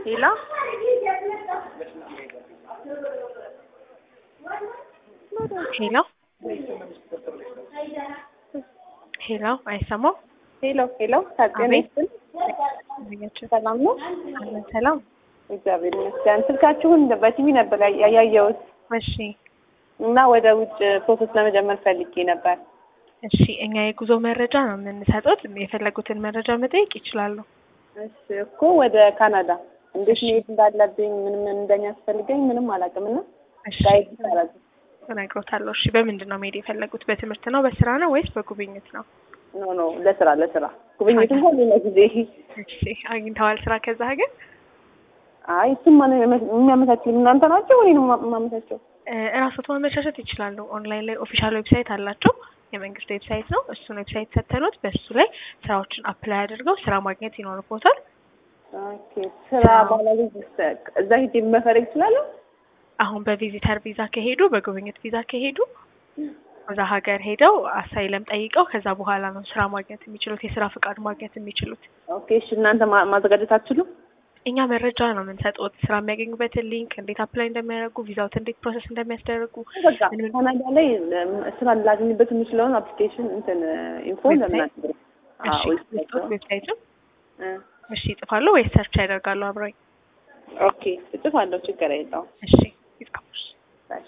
ሄሎ ሄሎ ሄሎ አይሰማም? ሄሎ ሄሎ፣ ታጤና ይስጥል። ሰላም ነው? አለን ሰላም። እግዚአብሔር ይመስገን። ስልካችሁን በቲቪ ነበር ያ- ያየሁት እሺ እና ወደ ውጭ ፕሮሰስ ለመጀመር ፈልጌ ነበር። እሺ፣ እኛ የጉዞ መረጃ ነው የምንሰጡት። የፈለጉትን መረጃ መጠየቅ ይችላሉ። እሺ እኮ ወደ ካናዳ እንዴት መሄድ እንዳለብኝ ምንም እንደሚያስፈልገኝ ምንም አላውቅም እና እሺ ጋይድ ታረጉ። እነግሮታለሁ። እሺ፣ በምንድን ነው መሄድ የፈለጉት? በትምህርት ነው፣ በስራ ነው ወይስ በጉብኝት ነው? ኖ ኖ ለስራ ለስራ ጉብኝትም ሆነ ለጊዜ እሺ፣ አግኝተዋል ስራ ከዛ ሀገር? አይ እሱም ማን የሚያመቻችው እናንተ ናቸው ወይ ነው የማመቻቸው? እ እራስዎት ማመቻቸት ይችላሉ። ኦንላይን ላይ ኦፊሻል ዌብሳይት አላቸው። የመንግስት ዌብሳይት ነው። እሱን ዌብሳይት ሰተኑት በሱ ላይ ስራዎችን አፕላይ አድርገው ስራ ማግኘት ይኖርቦታል። ኦኬ ስራ ባለቤት እዛ ሂጅ መፈለግ እችላለሁ? አሁን በቪዚተር ቪዛ ከሄዱ በጉብኝት ቪዛ ከሄዱ እዛ ሀገር ሄደው አሳይለም ጠይቀው ከዛ በኋላ ነው ስራ ማግኘት የሚችሉት የስራ ፍቃድ ማግኘት የሚችሉት። ኦኬ እሺ እናንተ ማ- ማዘጋጀት አትችሉም? እኛ መረጃ ነው የምንሰጡት። ስራ የሚያገኙበትን ሊንክ፣ እንዴት አፕላይ እንደሚያደርጉ፣ ቪዛውት እንዴት ፕሮሰስ እንደሚያስደርጉ በቃ ካናዳ ላይ ስራ ላገኝበት የምችለውን አፕሊኬሽን እንትን ኢንፎ ዌብሳይት? ለምን እሺ ልስጦት ዌብሳይቱን እ እሺ ይጽፋሉ ወይስ ሰርች ያደርጋሉ አብረኝ? ኦኬ እጽፋለሁ፣ ችግር የለውም። እሺ ይጻፉ። እሺ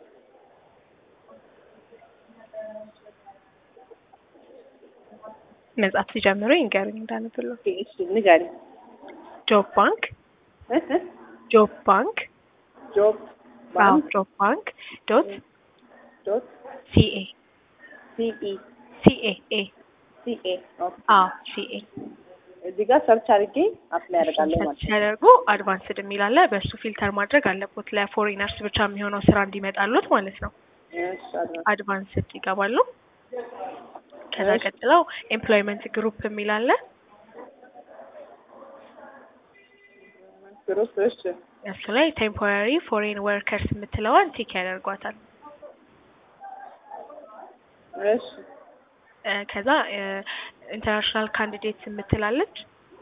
መጻፍ ሲጀምሩ ይንገሩኝ እንዳነብለው። ኦኬ እሺ ንገሪኝ። ጆብ ባንክ እ እ ጆብ ባንክ ጆብ አዎ ባንክ ጆብ ባንክ ዶት ዶት ሲኤ ሲኢ ሲኤ ኤ ሲኤ ኦኬ አዎ ሲኤ እዚህ ጋር ሰርች አድርጌ አፕላይ አደርጋለሁ ማለት ነው። ሲያደርጉ አድቫንስድ የሚል አለ። በእሱ ፊልተር ማድረግ አለቦት ለፎሪነርስ ብቻ የሚሆነው ስራ እንዲመጣሉት ማለት ነው። እሺ አድርጋ አድቫንስድ ይገባሉ። ከዛ እሺ። ቀጥለው ኤምፕሎይመንት ግሩፕ የሚል አለ። ግሩፕ እሺ እሱ ላይ ቴምፖራሪ ፎሬን ወርከርስ የምትለዋን ቲክ ያደርጓታል። እሺ እ ከዛ ኢንተርናሽናል ካንዲዴትስ የምትላለች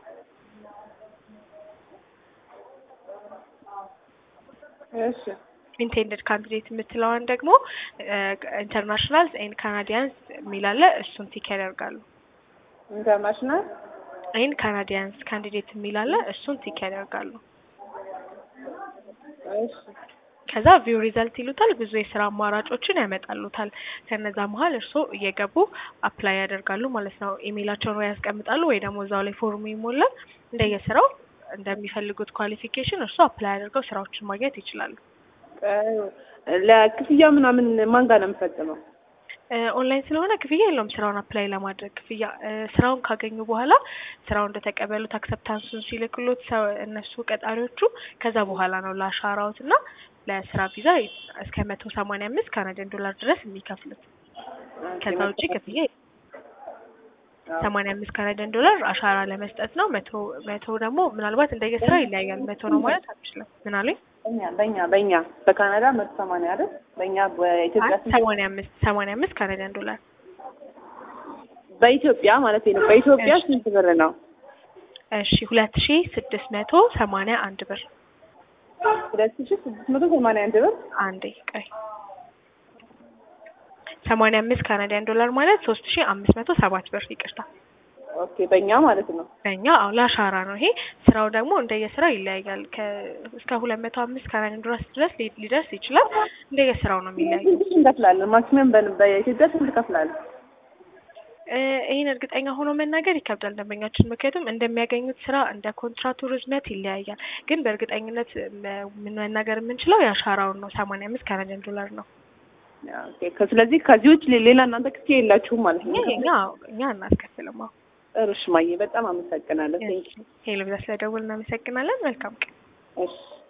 እሺ ኢንቴንደድ ካንዲዴት የምትለዋን ደግሞ ኢንተርናሽናል ኤንድ ካናዲያንስ የሚላለ እሱን ቲክ ያደርጋሉ። ኢንተርናሽናል ኤንድ ካናዲያንስ ካንዲዴት የሚላለ እሱን ቲክ ያደርጋሉ። እሺ ከዛ ቪው ሪዘልት ይሉታል። ብዙ የስራ አማራጮችን ያመጣሉታል። ከነዛ መሀል እርስዎ እየገቡ አፕላይ ያደርጋሉ ማለት ነው። ኢሜይላቸውን ወይ ያስቀምጣሉ ወይ ደግሞ እዛው ላይ ፎርሙ ይሞላል። እንደየስራው እንደሚፈልጉት ኳሊፊኬሽን እርስዎ አፕላይ አድርገው ስራዎችን ማግኘት ይችላሉ። ለክፍያ ምናምን ማን ጋር ነው የምፈጽመው? እ ኦንላይን ስለሆነ ክፍያ የለውም። ስራውን አፕላይ ለማድረግ ክፍያ እ ስራውን ካገኙ በኋላ ስራውን እንደተቀበሉት አክሰፕታንሱን ሲልክሎት ሰው እነሱ ቀጣሪዎቹ ከዛ በኋላ ነው ለአሻራዎት እና ለስራ ቪዛ እስከ መቶ ሰማንያ አምስት ካናዲያን ዶላር ድረስ የሚከፍሉት። ከዛ ውጭ ክፍያ ሰማንያ አምስት ካናዲያን ዶላር አሻራ ለመስጠት ነው። መቶ መቶ ደግሞ ምናልባት እንደየስራ ይለያያል። መቶ ነው ማለት አንችልም። ምን አሉኝ? በእኛ በእኛ በእኛ በካናዳ መቶ ሰማንያ አይደል? በእኛ በኢትዮጵያ ስንት? ሰማንያ አምስት ሰማንያ አምስት ካናዲያን ዶላር በኢትዮጵያ ማለት ነው። በኢትዮጵያ እሺ። ስንት ብር ነው? እሺ ሁለት ሺ ስድስት መቶ ሰማንያ አንድ ብር ሁለት ሺህ ስድስት መቶ ሰማንያ አንድ ብር። አንዴ ቆይ ሰማንያ አምስት ካናዲያን ዶላር ማለት ሶስት ሺ አምስት መቶ ሰባት ብር ይቅርታ። ኦኬ በእኛ ማለት ነው። በእኛ አዎ ለአሻራ ነው ይሄ። ስራው ደግሞ እንደየስራው ይለያያል። ከ እስከ ሁለት መቶ አምስት ካናዲያን ዶላር ድረስ ሊ- ሊደርስ ይችላል። እንደየስራው ነው የሚለያየው። ስንት እንከፍላለን? ማክሲመም በ- በኢትዮጵያ ስንት እንከፍላለን? እ ይህን እርግጠኛ ሆኖ መናገር ይከብዳል ደንበኛችን፣ ምክንያቱም እንደሚያገኙት ስራ እንደ ኮንትራቱ ርዝመት ይለያያል። ግን በእርግጠኝነት መ- ምን መናገር የምንችለው የአሻራውን ነው። ሰማንያ አምስት ካናዲያን ዶላር ነው። ኦኬ ከ- ስለዚህ ከዚህ ውጭ ሌ- ሌላ እናንተ ክፍያ የላችሁም ማለት ነው? እኛ እኛ እኛ እናስከፍልም። አዎ እርሽ ማየ በጣም አመሰግናለሁ። ቴንክ ሄሎ ብዛ ስለደውል እናመሰግናለን። መልካም ቀን። እሺ